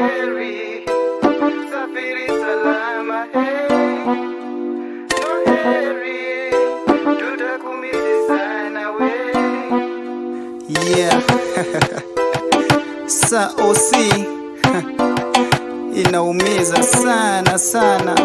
heri, safiri salama, hey. No heri, tutakumisi sana we. Yeah. Sa OC inaumiza sana sana.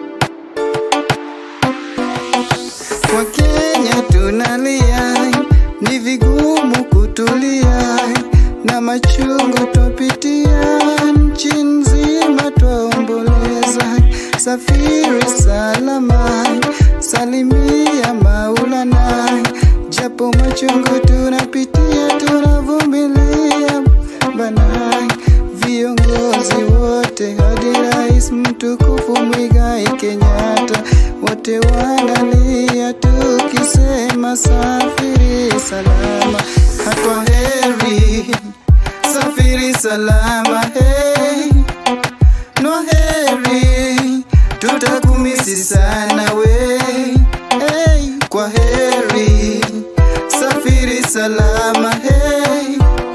Kwa Kenya tunalia, ni vigumu kutulia, na machungu twapitia, nchi nzima twaomboleza. Safiri salama, salimia Maulana, japo machungu tunapitia, tunavumilia bana. Viongozi wote hadi rais mtukufu Mwigai Kenyatta, wote wanalia tukisema safiri salama, hatwa heri, safiri salama, hey. No heri, tutakumisi sana we, hey. Kwa heri, safiri salama, hey.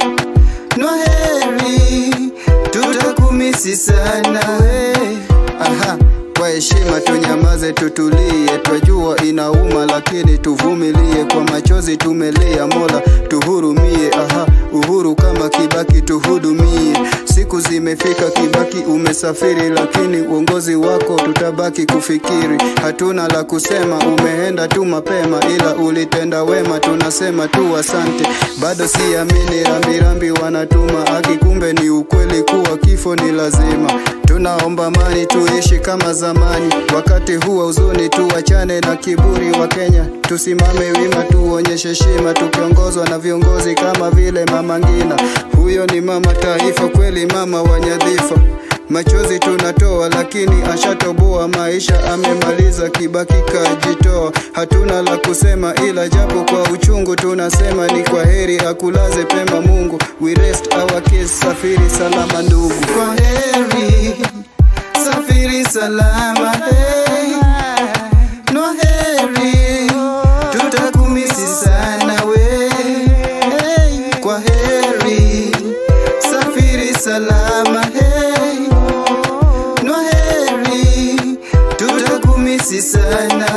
No heri, tutakumisi sana we. Aha, kwa heshima tunyamaze, tutulie, twajua inauma, lakini tuvumilie. Kwa machozi tumelia, Mola tuhurumie. Aha, uhuru kama Kibaki tuhudumie. Siku zimefika, Kibaki umesafiri, lakini uongozi wako tutabaki kufikiri. Hatuna la kusema, umeenda tu mapema, ila ulitenda wema, tunasema tu asante. Bado siamini, rambirambi wanatuma aki, kumbe ni ukweli kuwa kifo ni lazima. Tunaomba amani, tuishi kama zamani. Wakati huu wa huzuni, tuachane na kiburi wa Kenya, tusimame wima, tuonyeshe heshima, tukiongozwa na viongozi kama vile Mama Ngina. Huyo ni mama taifa kweli, mama wa nyadhifa. Machozi tunatoa lakini ashatoboa, maisha amemaliza, Kibaki kajitoa. Hatuna la kusema ila japo kwa uchungu tunasema ni kwa heri, akulaze pema Mungu. We rest our case, safiri salama ndugu. Kwa heri, safiri salama hey. No heri, tutakumisi sana we hey. Kwa heri, safiri salama hey. No heri, tutakumisi sana